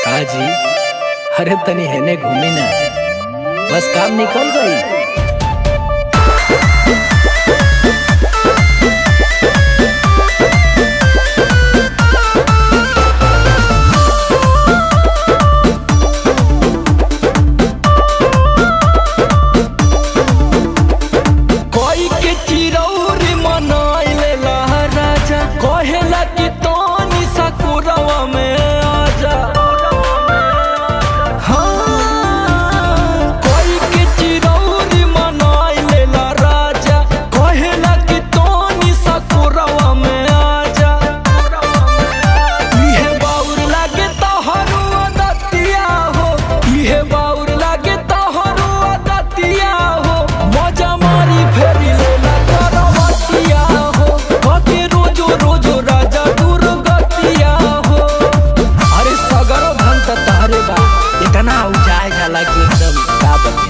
का जी अरे तनी हेने घूमी ना बस काम निकल गई कोई के चिरौरी मनाइले राजा कहेला कि तोनी सकुरवा में आजा हाँ, कोई के चिरौरी मनाइले राजा कहेला कि तोनी सकुरवा में आजा इहे बाउर लागे तोहरो दतिया हो इहे बाउर लागे तोहरो दतिया हो मजा मारी फेरी लेला करवतिया हो कके रोजो रोजो राजा दुर्गतिया हो अरे सगरो धन त तहरे बा इतना उजाए जाला कि एकदम का बते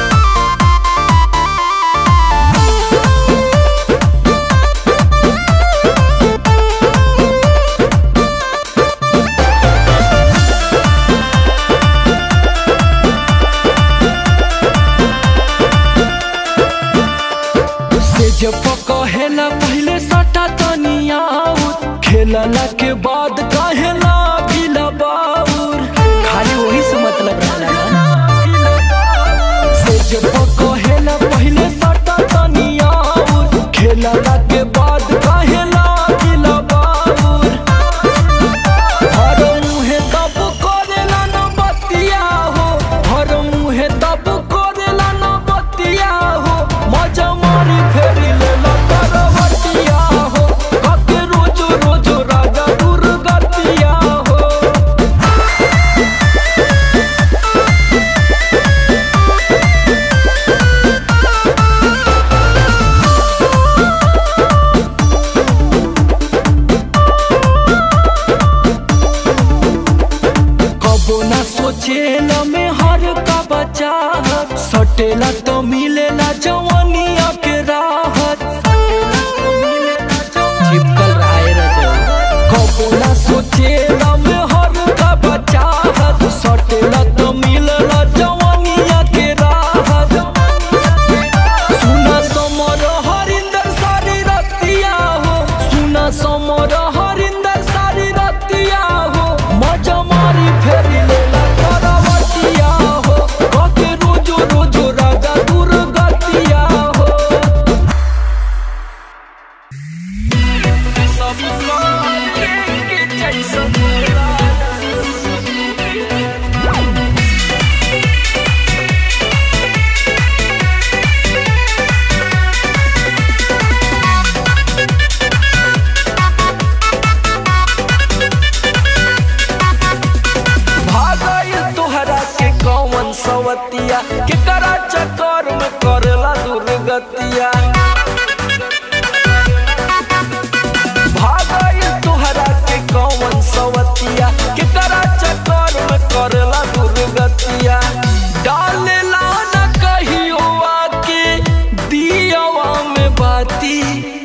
से जब कहेला पहले सटा तनिया खेलला के बाद कहेला गिला बाउर खाली वही से मतलब रहला ना से जब कहेला पहले सटा तनिया खेलला के बाद कहेला गिला बाउर हर मुहे तब करेला न बतिया हो हर मुहे तब करेला न बतिया हो मजा मारी फेरी लेला करवतिया हो कके रोजो रोजो राजा दुर्गतिया हो कबो ना सोचेला में हर का बचा सटेला तो मिलेला जवानिया के राहत चिपकल रहा है रजौ कबो ना सोचेला में हर का बचा सटेला तो मिलेला जवानिया के राहत सुना समर हरिंदर सारी रतिया हो सुना समर हरिंदर सारी रतिया हो मजा मारी फेरी लेला करवतिया हो कके रोजो रोजो राजा दुर्गतिया हो सब के जैसा भागल तोहरा के कौन सवतिया के करा चक्कर में करेला दुर्गतिया भागल तोहरा के कौन सवतिया के करा चक्कर में करेला दुर्गतिया डालेला न कहियो आके दियावा में बाती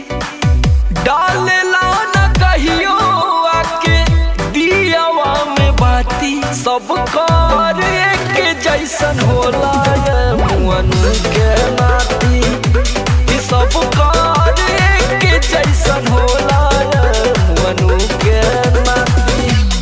डालेला न कहियो आके दियावा में बाती सब कार एक जैसन होला ये मुअन के नाती ई सब कार एक जैसन होला ये मुअन के नाती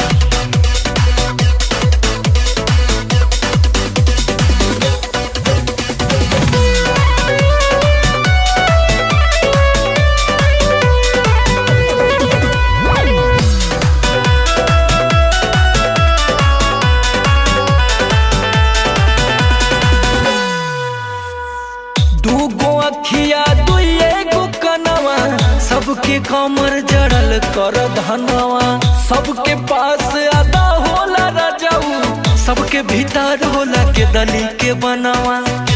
दूगो अखिया दुइए गो कनवा सबके कमर जड़ल कर धनवा सबके पास अदा होला राजाऊ सबके भीतर होला के दली के बनवा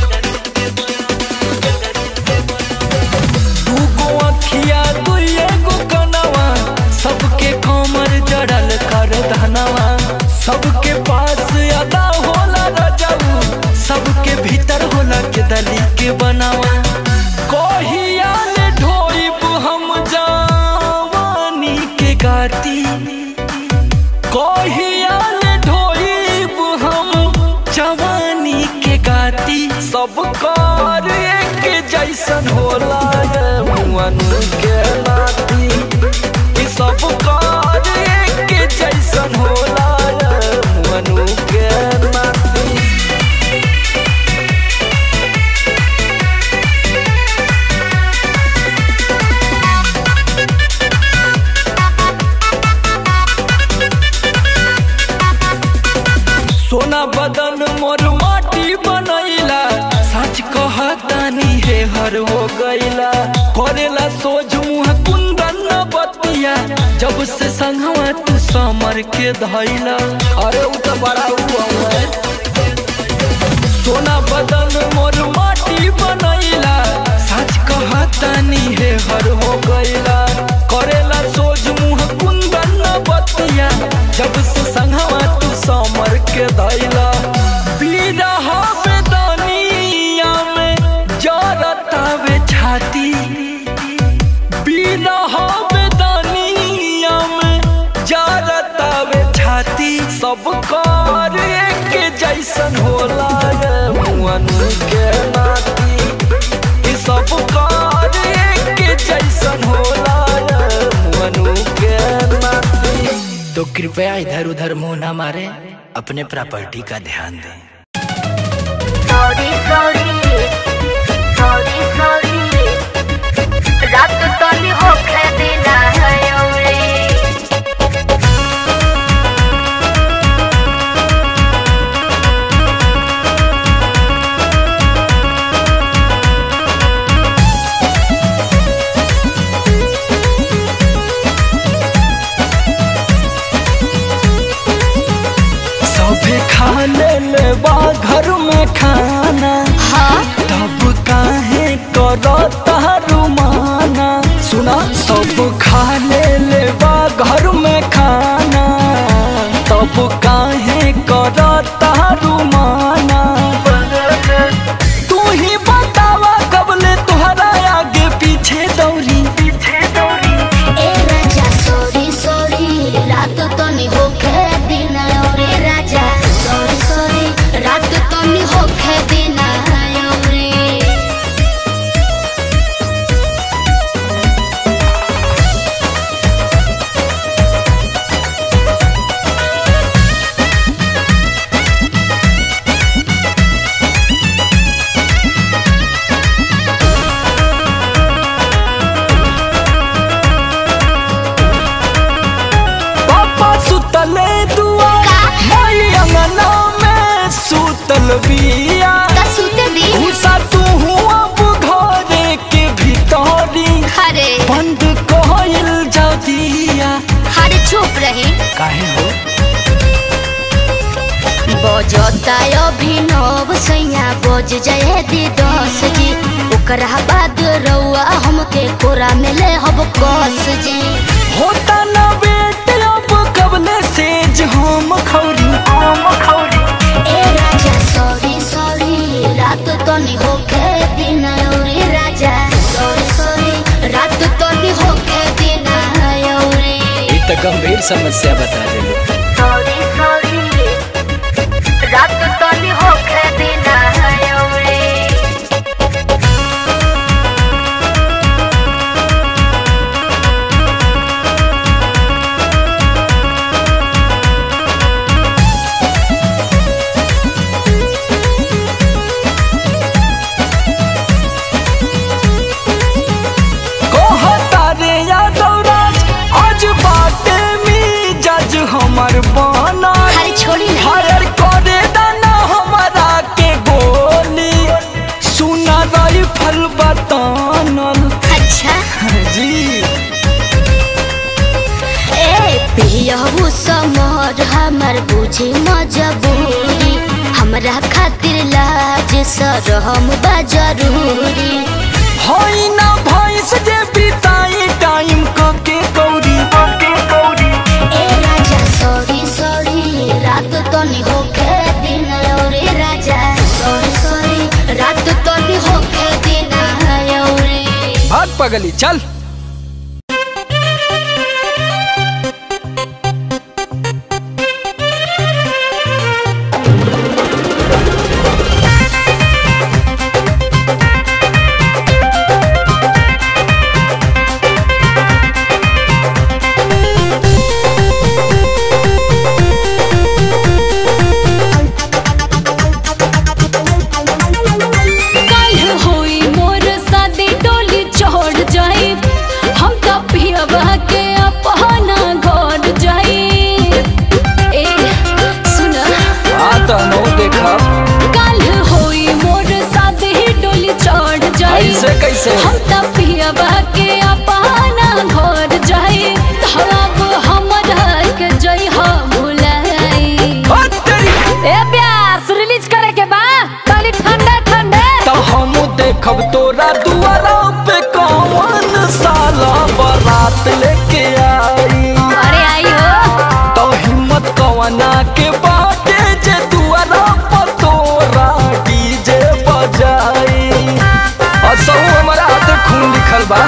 दूगो अखिया दुइए गो कनवा सबके कमर जड़ल कर धनवा सबके पास अदा होला राजाऊ सबके भीतर होला के दली के बनावा कहिया ले ढोइब हम जवानी के गाती कहिया ले ढोई छाती सब कर एक जैसन होला रे मुअनु के नाती ई सब कर एक जैसन होला रे मुअनु के नाती सोना बदन मोर माटी बनैला सच कहतानी हे हर हो गईला करेला सोझ मुँह कुंदन न बतिया जब से संगवा तू समर के धैला अरे उ तो बड़ा हुआ है सोना बदन मोर माटी बनैला सच कहतानी हे हर हो गईला करेला सोझ मुँह कुंदन न बतिया जब से संगवा तू समर के धैला बिरह बेदनिया में जरतावे छाती बिरह बेदनिया में जरतावे छाती सब कर एक जैसन होला रे मुअनु के नाती ई सब कर एक जैसन होला रे मुअनु के नाती तो कृपया इधर उधर मुंह ना मारे अपने प्रॉपर्टी का ध्यान दें सॉरी सॉरी सॉरी सॉरी रात तनी होखे दिना है औरे सभे खा ले ले बा घर में खाना हाँ तब काहे करता रुमाना सुना सब खा ले ले बा घर में खाना तब काहे करता रुमाना तू ही बतावा कबले तुहरा आगे पीछे दौड़ी पीछे दौड़ी ए राजा सॉरी सॉरी रात तनी होखे दिना औरे राजा सॉरी सॉरी रात तनी होखे दिना औरे पापा सुतले दुआ का? मई अंगना में सुतल बिया सुते दी घुसा तू अब घरे के भीतरी अरे बंद कहल जाऊ दिया अरे चुप रही काहे हो बजता अभिनव सैया बज जाए दी दस जी ओकरा बाद रउआ हमके कोरा में ले हब कस जी होता ना बेट अब कबले सेज हम खौरी हम खौरी ए राजा सॉरी सॉरी रात तनी होके दिन औरे राजा सॉरी सॉरी रात तनी होके दिन औरे ये तो गंभीर समस्या बता रहे हो सॉरी सॉरी रात तनी होके दिन औरे कहता रे यादव राज आज बाटे में जज हमर बना अरे छोड़ी ना फायर करे दाना हमारा के गोली सुना राइफल बतानल अच्छा जी ए पियहू समर हमर बुझी मजबूरी हमरा खातिर लाज सरहम बा जरूरी होई ना भैंस जे बिताई टाइम कके कौड़ी कके कौड़ी ए राजा सॉरी सॉरी रात तनी होके दिन औरे राजा सॉरी सॉरी रात तनी होके दिन औरे भाग पगली चल ए देखब तोरा दुआरा पे कौन साला बारात लेके आई अरे आई हो तो हिम्मत कवना के बाटे जे दुआरा पर तोरा डीजे बजाई असहु हमारा हाथे खून लिखल बा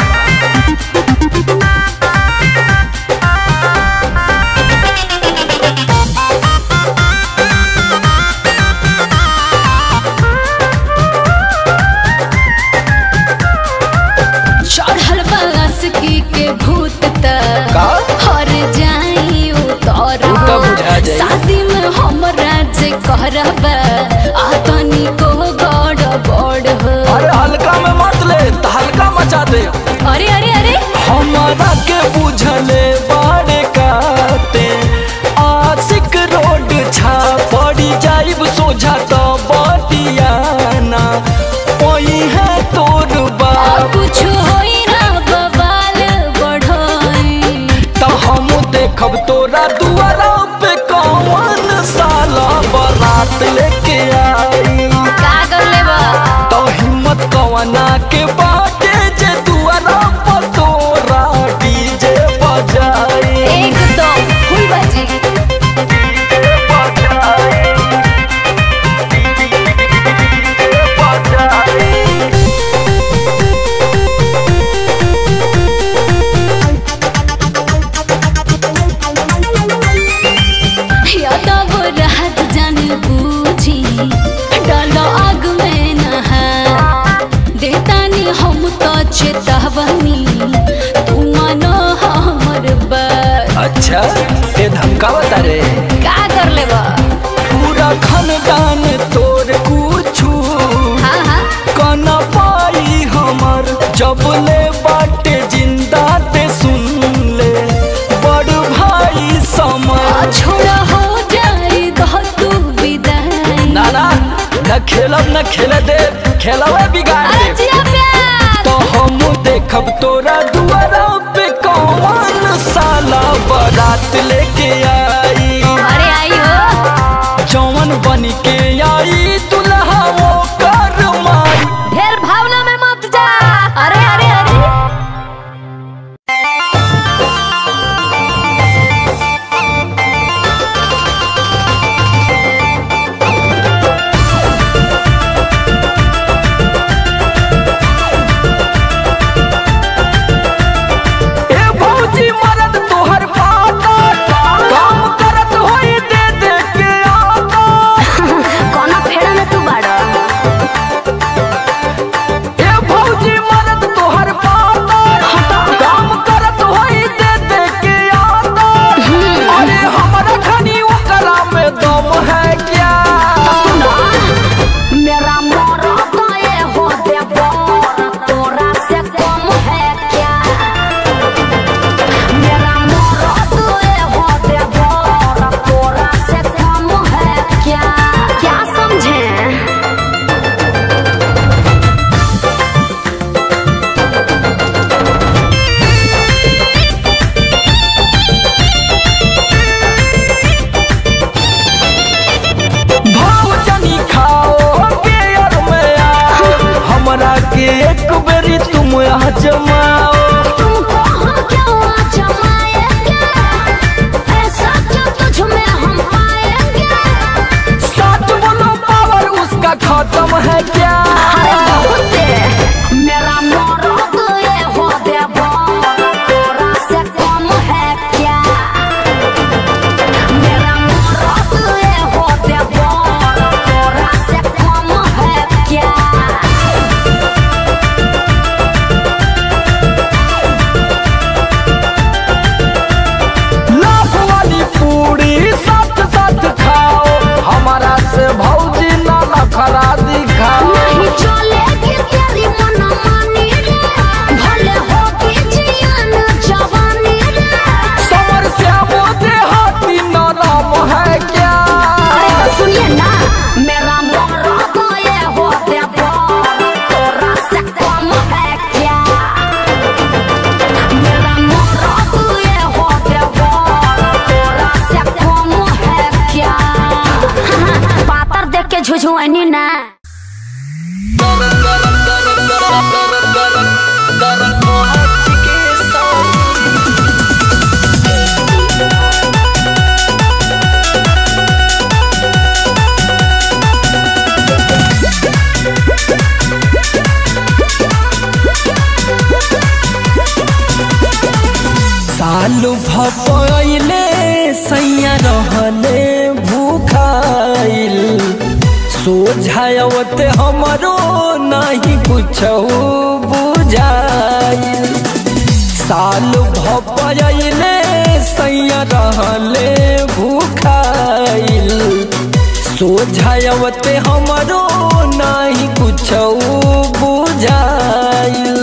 चढ़ल बस की के भूत त का? हर जाई उतर उ त बुझा जाई। शादी में हमरा जे करब आतनी को गड़ बड़ हो अरे हल्का में मत ले त हल्का मचा दे अरे अरे अरे हमारा के बुझले बाड़े काते आशिक रोड छा पड़ी जाइब सोझा तो बटियाना ओही है तोर आ बाप कुछ होई ना बवाल बढ़ोई तो हम देखब तोरा दुआरा पे कौन साला बारात लेके आई का कर लेबा तो हिम्मत कवना के बाटे जे दुआरा पर तोरा डीजे बजाई एकदम फुल बाजी यादव रहत जन बूझी डालो आग में नहा देतानी हम तो चेतावनी तू मानो हमर बात अच्छा ये धमकावता रे का कर लेबा पूरा खानदान तोर कुछू हाँ हाँ कन पाई हमर जब ले बाटे जिंदा ते सुन ले बड़ भाई समय छोड़ा हो जाए दो तू विदाई ना ना न खेलब न खेले दे खेलवे बिगाड़ अरे दे जिया प्यार तो हम देखब तोरा दुआरा पे कौन साला बारात लेके आई अरे आई हो जौन बन के आई दुल्हा वो कर माई ढेर भावना में मत जा अरे अरे अरे ए भौजी मरद तोहर पाता काम करत होई दे दे के आता कौना फेड़ा में तू बाड़ा ए भौजी मरद तोहर पाता काम करत होई दे दे के आता अरे हमरा खनी ओकरा में दम है क्या मेरा मोरा तो ये हो दे बोरा तोरा से कम है क्या मेरा मोरा तो ये हो दे बोरा तोरा से कम है क्या क्या समझे भौजनी खाओ बेयर में आओ हमरा के एक बेरी तुम आजमाओ तुमको हम क्यों जमाएंगे ऐसा क्यों तुझ में हम पाएंगे सच बोलो पावर उसका खत्म है क्या मेरा मोरा तो ये हो दे बोरा तोरा से कम है क्या मेरा मोरा तो ये हो दे बोरा तोरा से कम है क्या लाख वाली पूरी साथ साथ खाओ हमारा से भौजी ना नखरा दिखाओ नहीं चलेगी तेरी मनमानी रे भले होगी जियान जवानी रे समर श्यामो देहाती नाम है क्या अरे तो सुनिए ना मेरा मोरा तो ये हो दे बोरा तोरा से कम है क्या मेरा मोरा तो ये हो दे बोरा तोरा से कम है क्या पातर देख के झुझुआनी ना गरम गरम गरम रहले भूखाइल सोझावत हमरो नहीं कुछ बुझाइल साल भपले सैया रहले भूखाइल सोझावत हमरो नहीं कुछ बुझाइल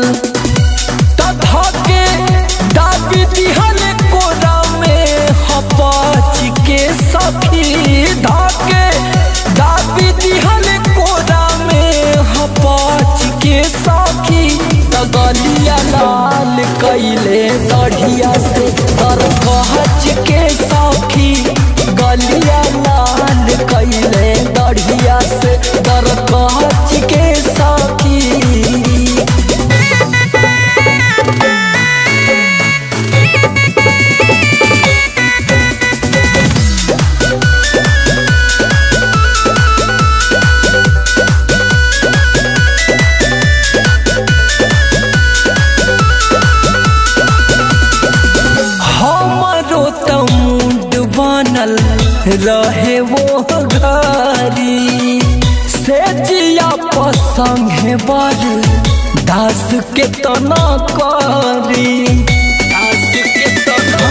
तधके दाबी दिहल कोरा में हपाच के सखी धके दाबी दिहल कोरा में हपाच के सखी तगलिया लाल कैले दढ़िया से तर कहच के सखी गलिया लाल कैले दढ़िया से तर कहच के सखी हमारो त मुंड बनल रहे वो घरी से जिया पसंगे बर दास के तना करी दास के तना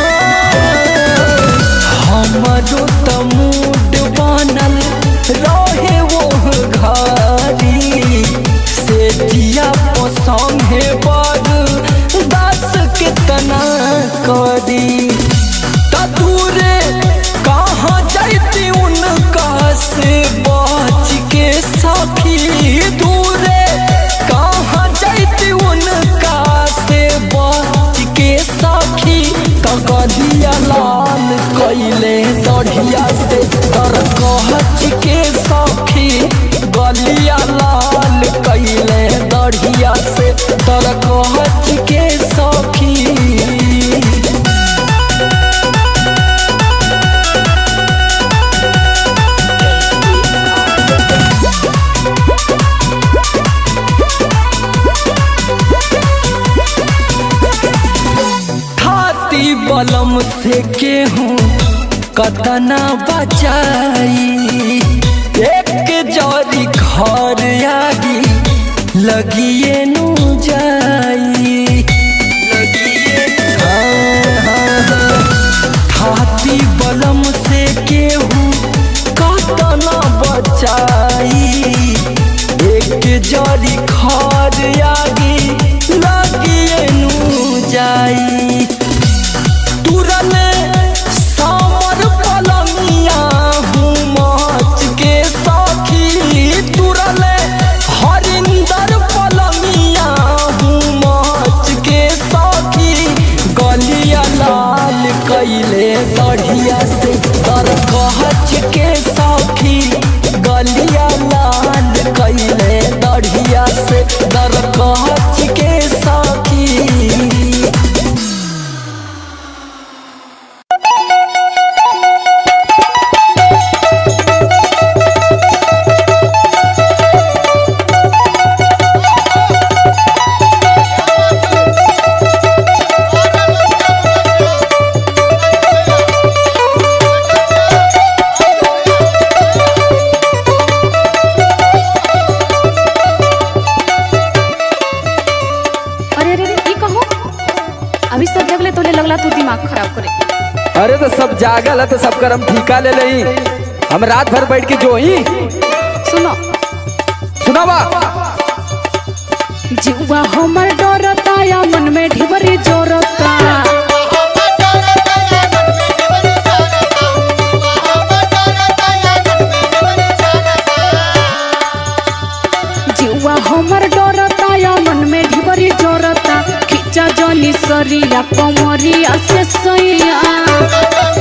हमारो त मुंड बनल रहे वो घरी से जिया पसंगे बर दास के तना करी तूरे कहाँ जाती उनका से बच के सखी दूरे कहाँ जाती उनका से बच के सखी कगलिया लाल कैले दढ़िया से तर कहच के सखी गलिया लाल कैले दढ़िया से तर कहच के सखी खाती बलम से केहूँ कतना बचाई एक जरी घर आगी लगिए नु जाई हाँ, हाँ, हाँ। खाती बलम से केहूँ कतना बचाई एक जरी खाद आगी लगिए नु जाई तुरने सामर पलंगिया हूँ माच के साखी तुरने हरिंदर पलंगिया हूँ माच के साखी गलिया लाल कैले दढ़िया से तर कहच के साखी गलिया लाल कैले दढ़िया से दर कहच के साखी अरे अरे अरे, ई कहो अभी सब जगले तोले लगला तू दिमाग खराब करे अरे तो सब जागल है तो सब कर हम ठीका ले लही हम रात भर बैठ के जो ही सुनो सुनावा जीवा हमर डरता या मन में ढिबरी जोरता जीवा हमर डरता या मन में ढिबरी जोरता खिचा जनी सरिया कमरिया से सैया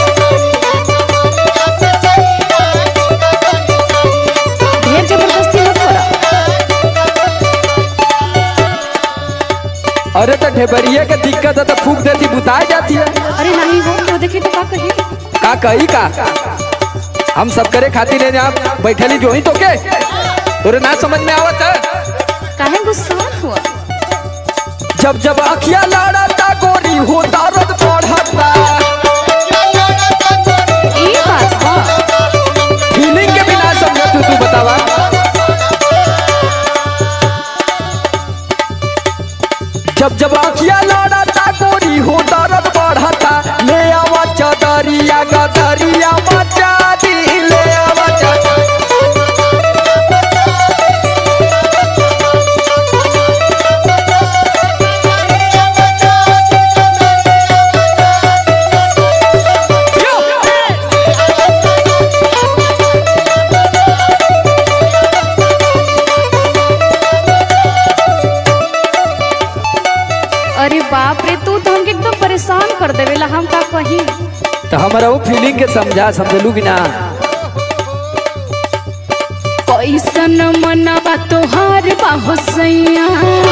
ढेर जबरदस्ती मत करा अरे तो ढेबरिया के दिक्कत है तो फूक देती बुताई जाती है अरे नहीं हो तो देखी तो का कही का कही का हम सब करे खातिर है यहाँ बैठली जो ही तो के तोरे ना समझ में आवत है काहे गुस्सा हुआ जब जब अखिया लड़ता गोरी हो दर्द बढ़ता ई बात हमारा वो फीलिंग के समझा समझलू कि ना कैसन मनवा तोहार बाहो सैया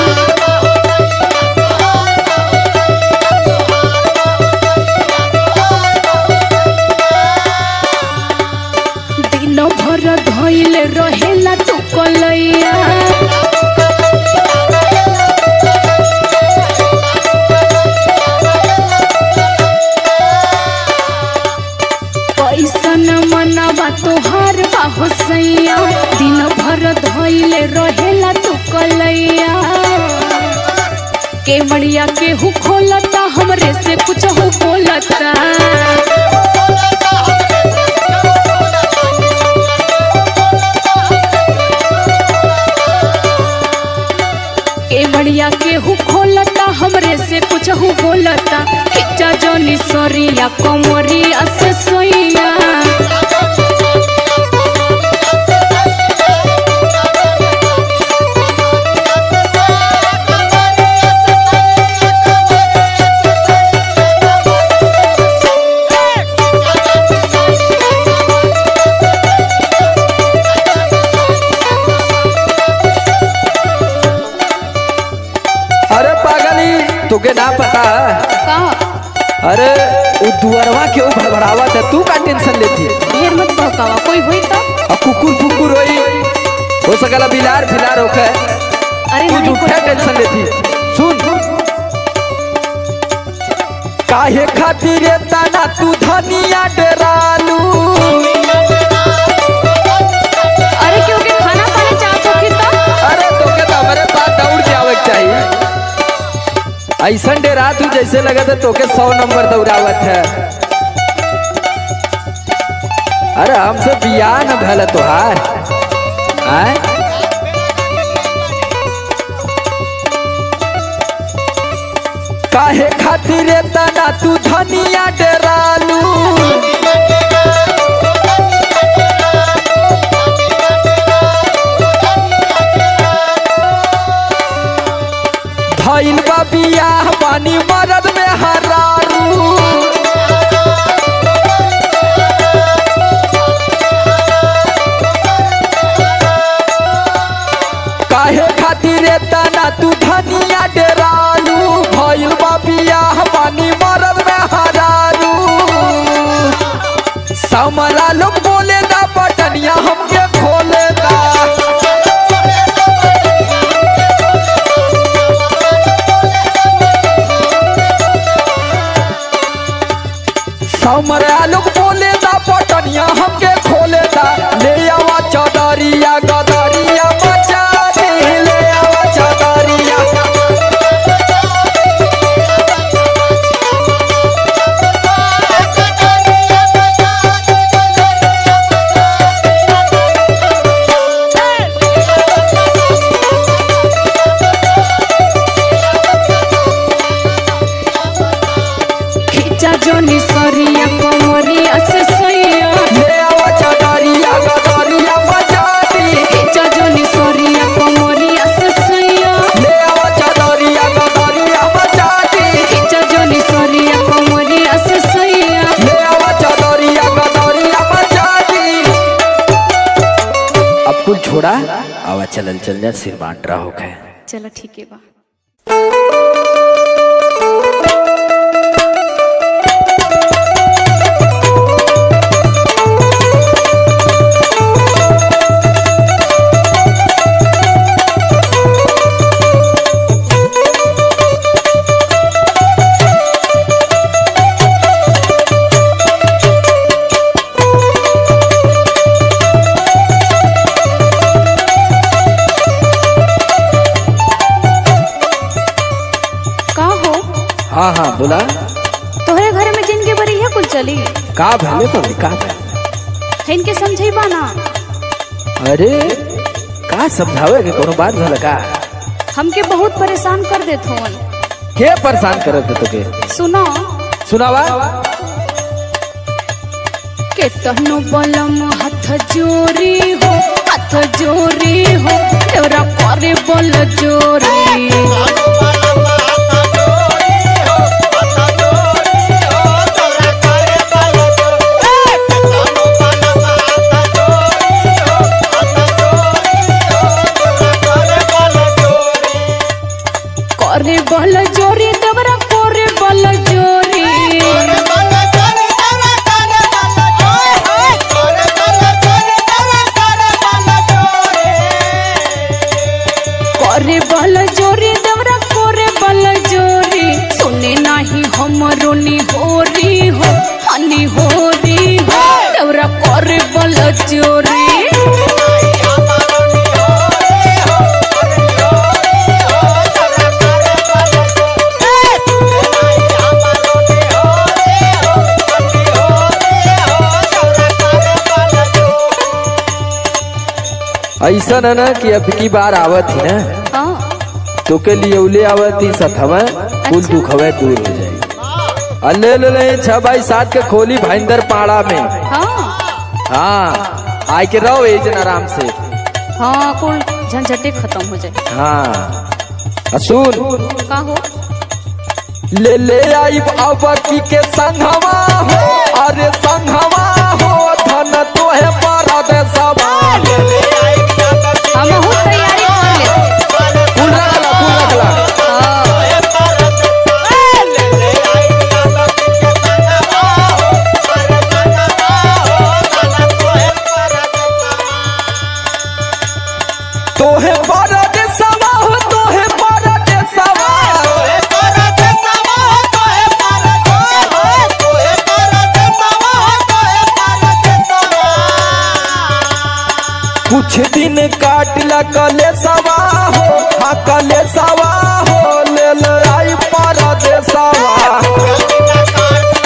दिन भर धइल रहेला तू कलैया कैसन मनवा तोहार बाहो सैया दिन भर धइल रहेला तू कलैया केवड़िया केहू खोलता हमरे से कुछ हो बोलता केवड़िया केहू खोलता हमरे से कुछ हो बोलता खिचा जोनी सोरिया कोमरिया से सोइया अरे पागली तुके ना पता का अरे वो दुअरवा के वो भड़बड़ावा था तू का टेंशन लेती है ढेर मत बहकावा कोई होई तो अब कुकुर फुकुर होई हो सकला बिलार फिलार होके अरे तू नहीं झूठा कोई टेंशन लेती सुन काहे खातिर तना तू धनिया डरालू अरे क्योंकि खाना पानी चाहत होखी तो अरे तोके तो हमारे पास दौड़ के आवे के चाहिए ऐसन डेरा तू जैसे लगा था तोके सौ नंबर दौड़ावत है अरे हमसे बियाह न भला तोहार आय काहे खातिर तना तू धनिया डरालू धइल बा बियाह बानी मरद में हरारू काहे खातिर तना तू धनिया डरालू भइल बा बियाह बानी मरद में हरारू समरा लोग बोले ना बटनिया हमके खोले दा समरा लोग बोले दा पटनिया हमके खोले दा ले आवा चौदरिया गदरिया बचा दे ले आवा चौदरिया खिचा जोनी सोरिया कोमरिया से सोइया ले आवा चौदरिया गदरिया बचा दे खिचा जोनी सोरिया कोमरिया से सोइया ले आवा चौदरिया गदरिया बचा दे खिचा जोनी सोरिया कोमरिया से सोइया ले आवा चौदरिया गदरिया बचा दे अब कुल छोड़ा आवा चलल चल जा सिर बांट रहा होके चलो ठीक है बा का हो हाँ हाँ बोला तोहरे घर में जिनके बरी है कुल चली का भले तो का भले है इनके समझेबा ना अरे का समझावे के कोनो बात भला का हमके बहुत परेशान कर देत होन के परेशान करत है तोके सुनो सुनावा के तहनो बलम हाथ जोरी हो हाथ जोरी हो तेरा करे बल जोरी ऐसा न ना कि अब की बार आवत ही ना हाँ तो के लिए उले आवत ही सथवा कुल अच्छा। दुख हवे दूर हो जाए अल्ले ले ले छह बाई सात के खोली भाईंदर पाड़ा में हाँ हाँ आय के रहो ए जन आराम से हाँ कुल झंझटे खत्म हो जाए हाँ आ सुन का हो ले ले आई अवकी के संघवा हो अरे संघवा हो धन तोहे पर दे सवाल हम बहुत तैयारी कर लेते फूल रखला फूल रखला हाँ तोहे पर दे सवा हो तोहे पर दे सवा कुछ दिन काट ला कले सवा हो हाँ कले सवा हो ले ले आई पर दे सवा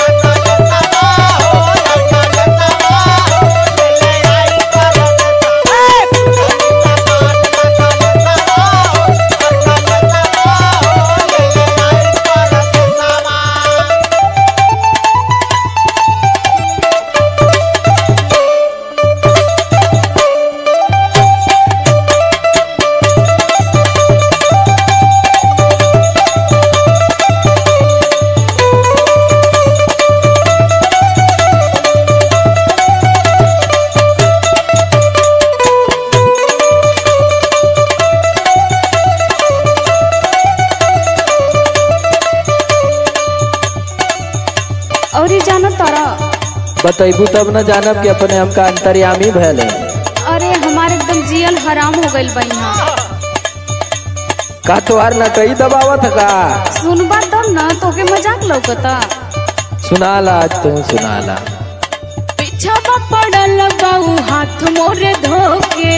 और ये जाना तारा बतैबू तब न जानब कि अपने हमका अंतर्यामी भैल है अरे हमारे एकदम जियल हराम हो गइल बा यहाँ का तोहार न कई दबावत का सुनबा तब ना तोके मजाक लौकता सुनाला आज तू सुनाला पीछा पड़ल बाऊ हाथ मोरे धोके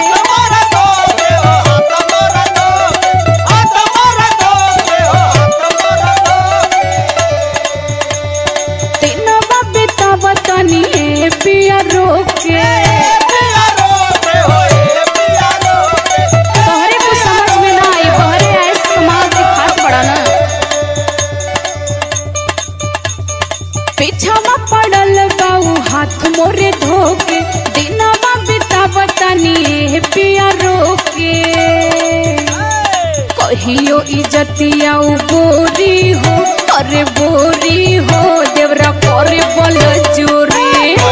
तीन बबीता बतानी है पिया रोके तोहरे को समझ में ना आई बहरे ऐस कमाल के खात पड़ा ना पीछा पड़ल बाऊ हाथ मोरे धोके दिनवा बिता बतानी है पिया रोके कहियो इजतिया उ बोरी हो अरे बोरी हो देवरा करे बल जोरी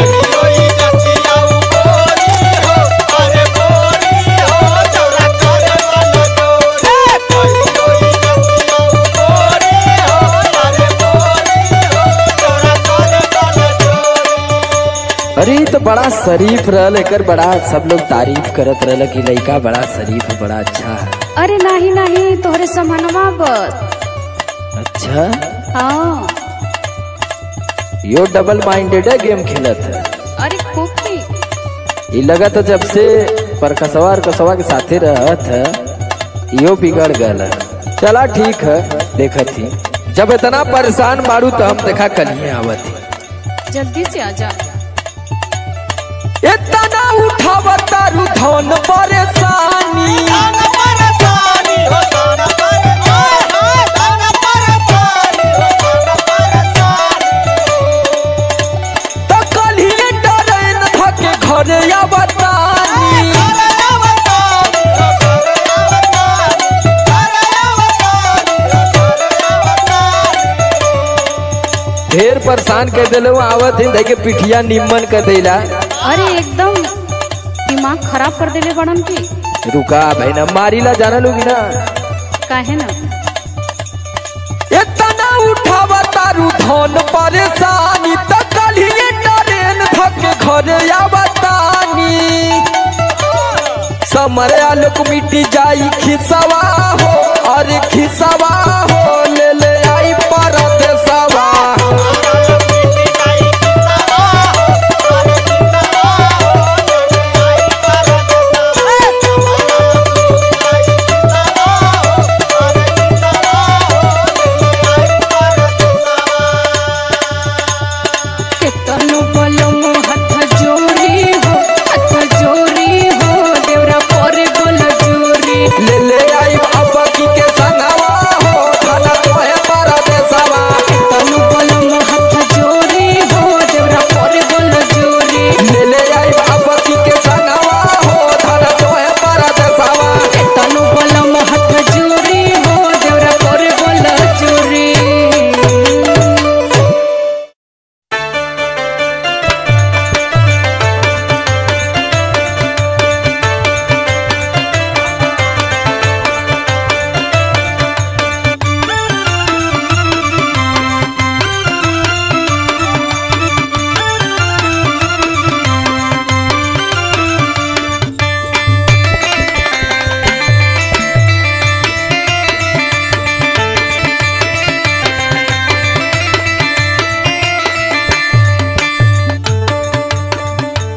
अरे ई तो बड़ा शरीफ रहल एकर बड़ा सब लोग तारीफ करत रहल कि लड़का बड़ा शरीफ बड़ा अच्छा है अरे नाही नाही तोहरे समानवा बस अच्छा हाँ यो डबल माइंडेड है गेम खेलत है अरे खूबी ये लगा तो जब से परकसवा और कसवा के साथे रहत है यो बिगड़ गल है चला ठीक है देखत ही जब इतना परेशान मारू तो हम देखा कलिए आवत ही जल्दी से आजा इतना उठावा तारू धन परेशानी तो कलिए डरे न थके घरे आवतानी ढेर परेशान कर दिले वो आवत ही देखे पिठिया निम्मन कर देला अरे एकदम दिमाग खराब कर देले बड़न की रुका भाई ना मारीला जाना लोगी ना काहे ना इतना उठावा तारू धन परेशानी त कलिए ट्रेन धके घरे आवतानी समरे आलोक मिटी जाई खिसवा हो अरे खिसवा हो ले ले आई परदेसवा केतनो बलम हाथ जोड़ी हो हाथ जोड़ी हो देवरा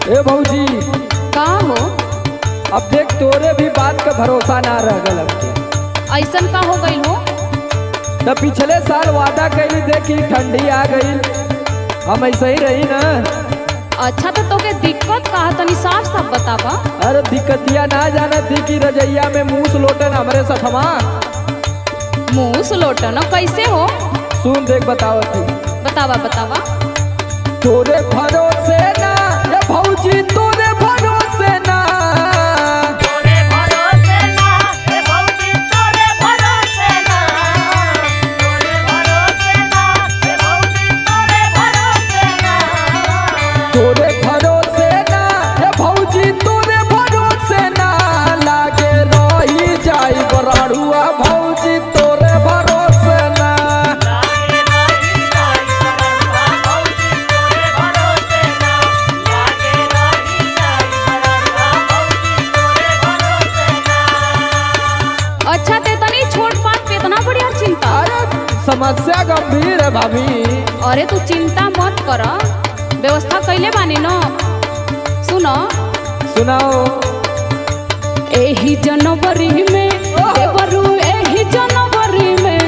ए भौजी का हो अब देख तोरे भी बात का भरोसा ना रह गल अब के ऐसन का हो गई हो तो पिछले साल वादा कैली देखी ठंडी आ गई हम ऐसे ही रही ना अच्छा तो तोके दिक्कत का है? तनी साफ साफ बतावा अरे दिक्कतिया ना जाना थी कि रजैया में मूस लोटन हमरे सठमा मुंह सुलोटन कैसे हो सुन देख बताओ थी बतावा बतावा तोरे भरोसे ना ये भौजी तोरे भरोसे ना तोरे भरोसे ना हे भौजी तोरे भरोसे ना तोरे भरोसे ना हे भौजी तोरे भरोसे ना तोरे भरोसे ना ये भौजी तोरे भरोसे ना लागे रही जाई बराड़ुआ भौजी तोरे भरोसे ना लागे रही जाई बरड़ुआ भौजी तोरे भरोसे ना लागे रही जाई बरड़ुआ भौजी तोरे भरोसे ना अच्छा ते तनी छोट बात पे इतना बढ़िया चिंता अरे समस्या गंभीर है भाभी अरे तू चिंता मत कर व्यवस्था कैले बानी न सुनो सुनाओ एही जनवरी में देवरू एही जनवरी में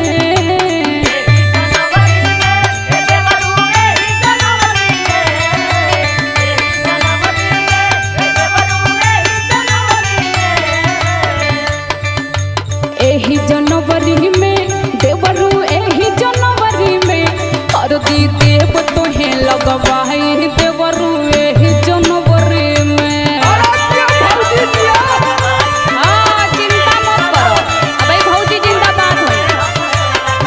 जनवरी में हे देवरू एही जनवरी में एही जनवरी में हे देवरू एही जनवरी में एही जनवरी में देवरू एही जनवरी में हरदी देव तोहे लगवाई देवरू एही जनवरी में हाँ चिंता मत करो अबे भौजी जिंदाबाद हो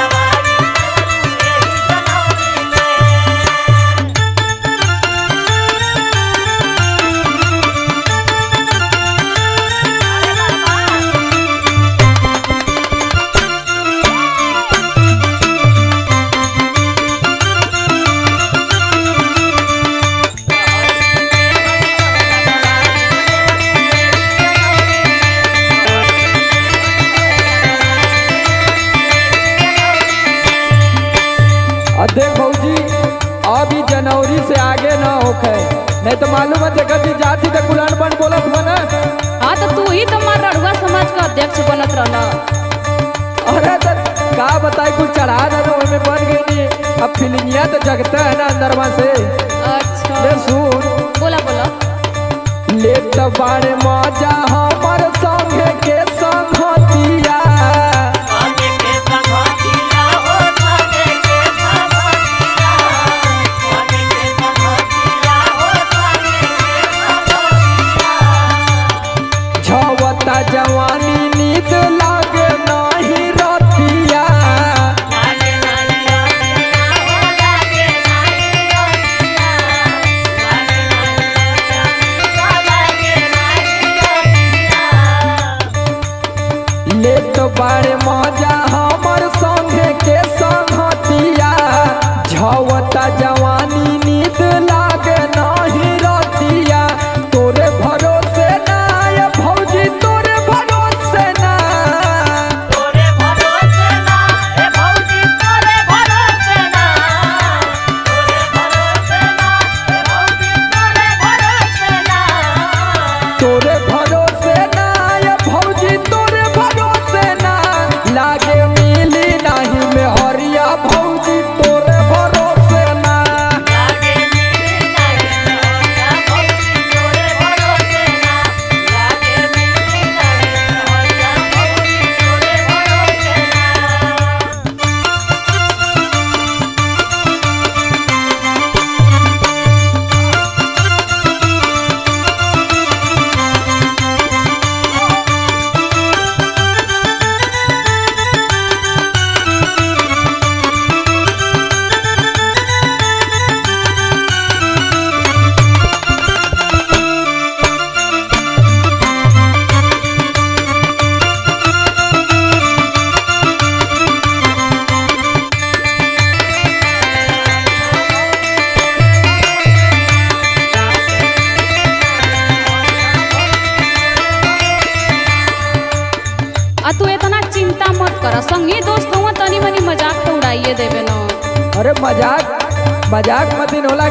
और देख भौजी अभी जनवरी से आगे ना होखे नहीं तो मालूम है देखा जी जाती तो कुलान बन बोलत बना हाँ तो तू ही तो मार रड़ुआ समाज का अध्यक्ष बनत रहना अरे तो का बताई कुछ चढ़ा ना तो में बन गई नहीं अब फिलिंगिया तो जगता है ना अंदरवा से अच्छा ले सुन बोला बोला ले तो बारे मजा हमर संगे के संगतिया आगे के संगतिया हो आगे के संगतिया आगे के संगतिया हो आगे के संगतिया छवता जवानी नींद लागे नहीं रतिया लागे नहीं रतिया हो लागे नहीं रतिया लागे नहीं रतिया लागे नहीं रतिया ले तो बारे मजा हमर संगे के संगतिया झवता जवानी नींद लागे नहीं रतिया तोरे भरोसे ना ये भौजी तोरे भरोसे ना तोरे भरोसे ना हे भौजी तोरे भरोसे ना तोरे भरोसे ना हे भौजी तोरे भरोसे ना तोरे भरोसे ना ये भौजी तोरे भरोसे ना लागे मिली नहीं में हरिया भौजी तोरे भरोसे ना लागे मिली नहीं होया भौजी तोरे भरोसे ना लागे मिली नहीं होया भौजी तोरे भरोसे ना आ तू इतना चिंता मत कर संगी दोस्त हुआ तनी मनी मजाक तो उड़ाइए देवे ना अरे मजाक मजाक मत इन होला कि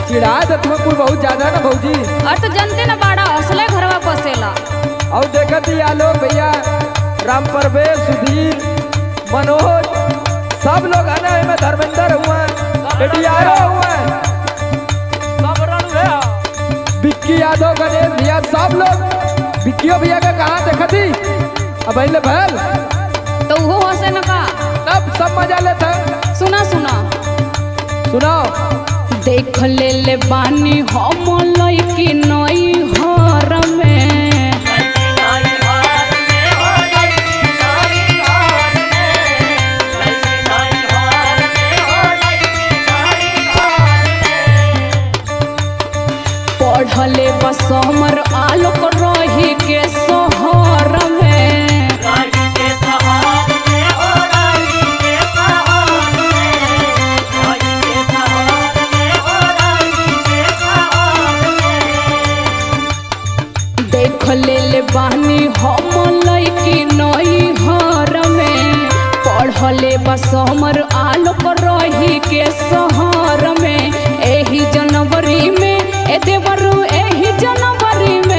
चिढ़ा देत में कुल बहुत ज्यादा ना भौजी और तो जनते न बाड़ा असले घरवा बसेला और देखत ही आलोक भैया राम परवेश सुधीर मनोज सब लोग आने में धर्मेंद्र हुआ एडीआरओ हुआ सब रणवे ह विक्की यादव गणेश भैया सब लोग विक्कियो भैया का कहाँ देखत ही अब अइले भैल तो वो हसे न का तब सब मजा लेते सुना सुना सुनाओ देख ले ले बानी हम लइकी नई हर में नाई हार में हो लड़की नाई हार में लड़की नाई हार में हो लड़की नाई हार में पढ़ले बस हमर आलोक रही के शहर में रानी के सहार में हो रानी के सहार में रानी के सहार में हो रानी के सहार में देख ले ले बानी हम लइकी नई हर में पढ़ले बस हमर आलोक रही के शहर में एही जनवरी में ए देवरू एही जनवरी में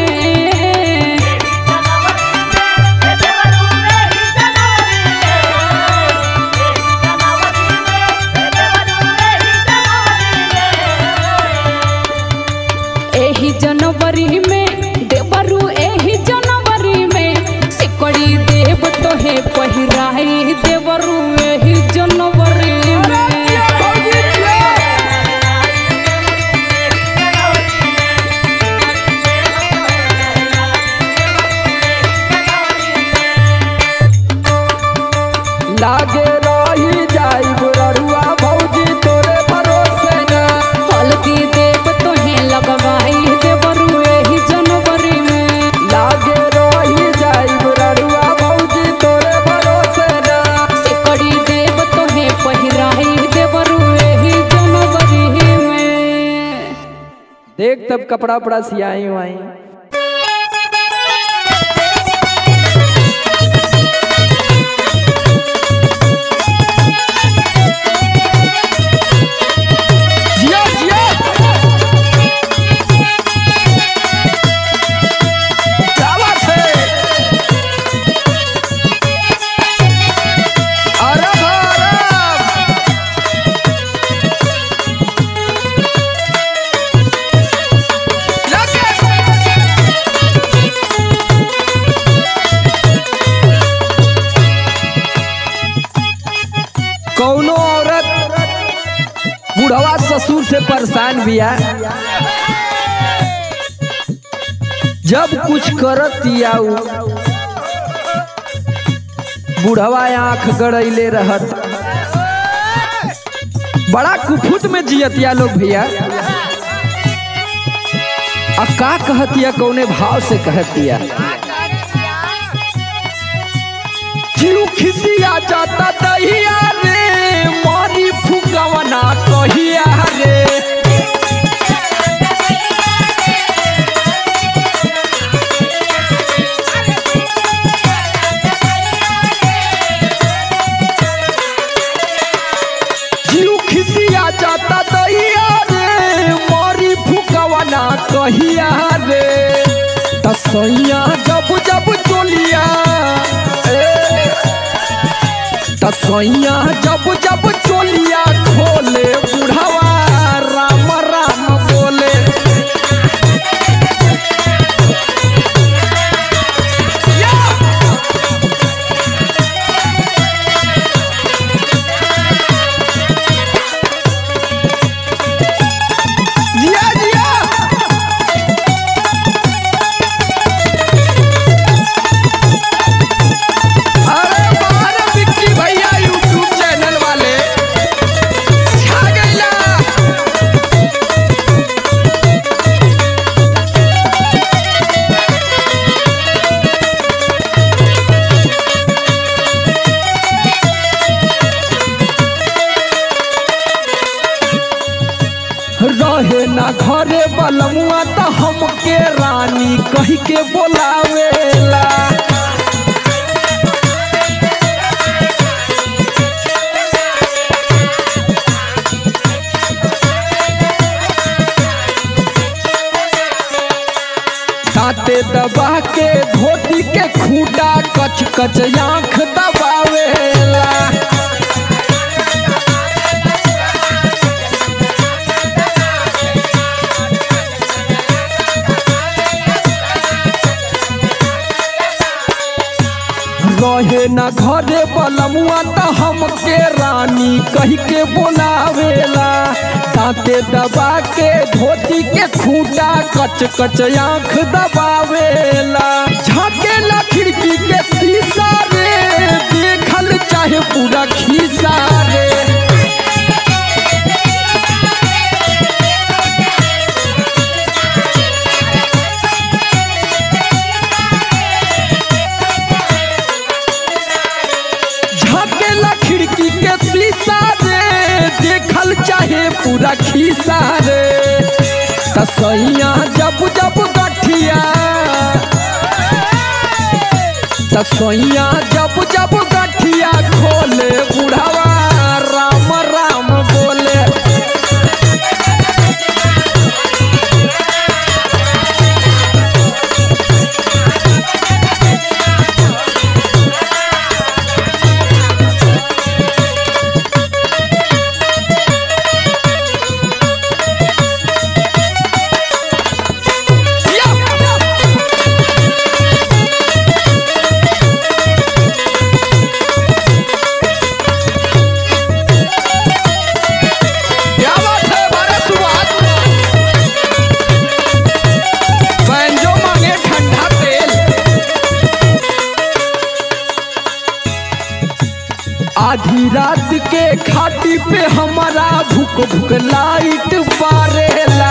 एही जनवरी में देवरू एही जनवरी में सिकड़ी देव तोहे पहिराई देवरू एही जनवरी में लागे रही जाई बुररुआ भौजी तोरे भरोसे ना हल्दी देव तोहे लगवाई देवरू एही जनवरी में लागे रही जाई बुररुआ भौजी तोरे भरोसे ना सिकड़ी देव तोहे पहिराई देवरू एही जनवरी में देख तब कपड़ा उपड़ा सियाई वाई जिया जिया क्या बात है अरब अरब कौनो औरत बुढ़वा ससुर से परेशान बिया जब कुछ करत आऊ बुढ़वा आंख गड़ैले रहत बड़ा कुफुत में जियतिया लोग भैया आ का कहतिया कौने भाव से कहतिया जीव खिसिया जाता दहिया रे मारी फुकवना कहिया रे जीव खिसिया जाता दहिया रे मारी फुकवना कहिया रे तसैया जब जब चोलिया ए, तसैया जब जब चोलिया खोले बुढ़वा राम राम बोले जिया जिया अरे बाहर विक्की भैया यूट्यूब चैनल वाले छा गइला रहे ना घरे बलमुआ त हमके रानी कही के बोलावेला दांते दबा के धोती के खूटा कच कच आंख दबावेला रहे न घरे बलमुआ त हमके रानी कही के बोलावेला दांते दबा के धोती के खूटा कच कच आंख दबावेला झाकेला खिड़की के शीशा रे देखल चाहे पूरा खीसा रे झाकेला खिड़की के शीशा रे देखल चाहे पूरा खीसा रे तसैया जब जब गठिया तसैया जब जब गठिया खोले बुढ़ावा राम राम बोले क्या बात है बारह सुबह बैंजो मांगे ठंडा तेल आधी रात के खाटी पे हमारा भूख भूख लाइट बारेला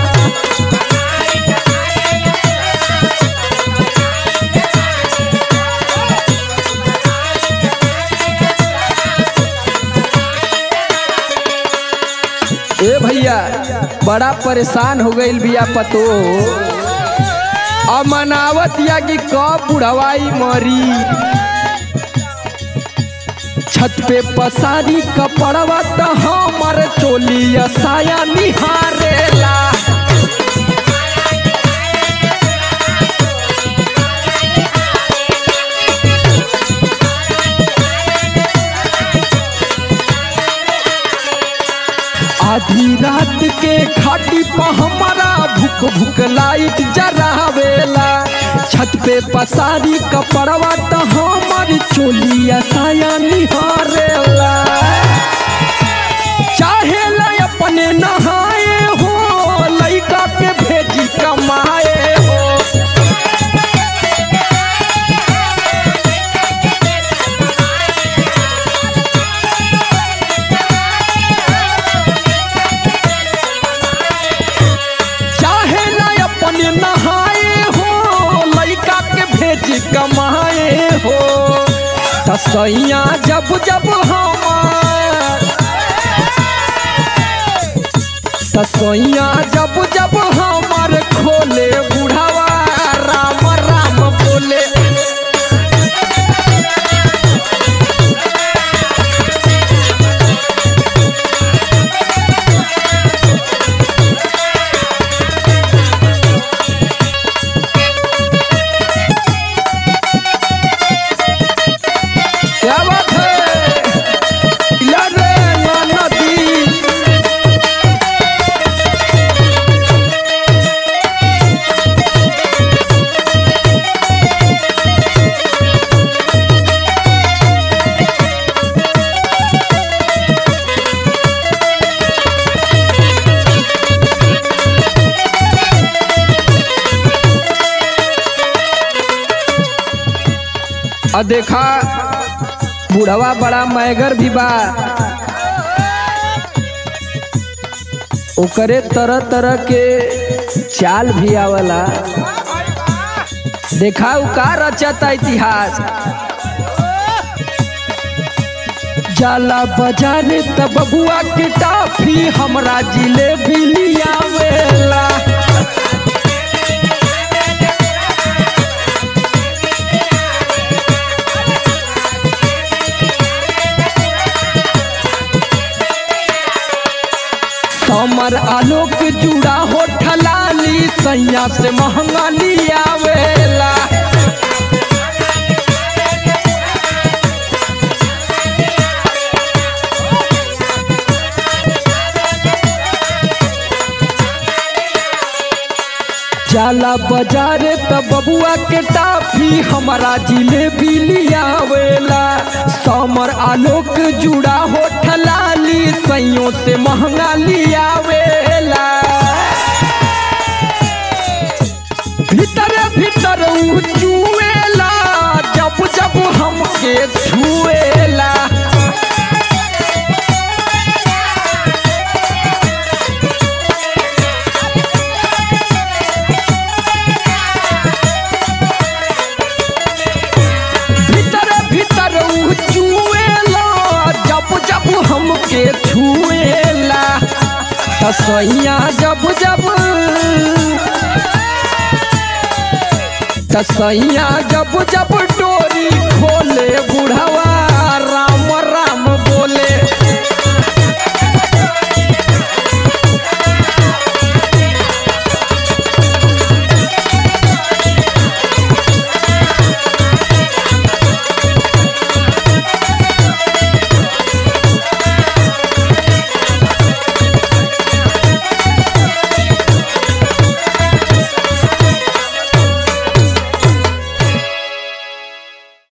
ए भैया बड़ा परेशान हो गईल बिया पतो अमनावत या कि कब बुढ़वाई मरी छत पे पसारी कपड़वा त हमर चोली साया निहारेला आधी रात के खाटी पर हमारा भूख भूख लाइट जरावेला छत पे पसारी कपड़वा त हमर चोलिया साया निहारेला चाहे ला अपने नहाए हो लइका के भेजी कमाए हो चाहे ना अपने नहाए हो लइका के भेज कमाए हो तसैया जब जब हमार तसैया जब जब हमार खोले बुढ़ावा राम राम बोले क्या बात है इला रे ना नदी आ देखा बुढ़वा बड़ा मैगर भी बा ओकरे तरह तरह के चाल भी आवला देखा उ का रचता इतिहास जाला बाजारे त बबुआ के टाफी हमरा जिलेबी लियावेला समर आलोक जुड़ा हो ठलाली सैया से महंगा लियावेला जाला बाजारे त बबुआ के टाफी हमारा जिलेबी लियावेला समर आलोक जुड़ा होठ लाली सैयों से महंगा लियावेला भीतर भीतर ऊ चुएला जब जब हमके छुएला भीतर भीतर ऊ चुएला जब जब हमके छुएला तसैया जब जब तसैया जब जब डोरी खोले बुढ़वा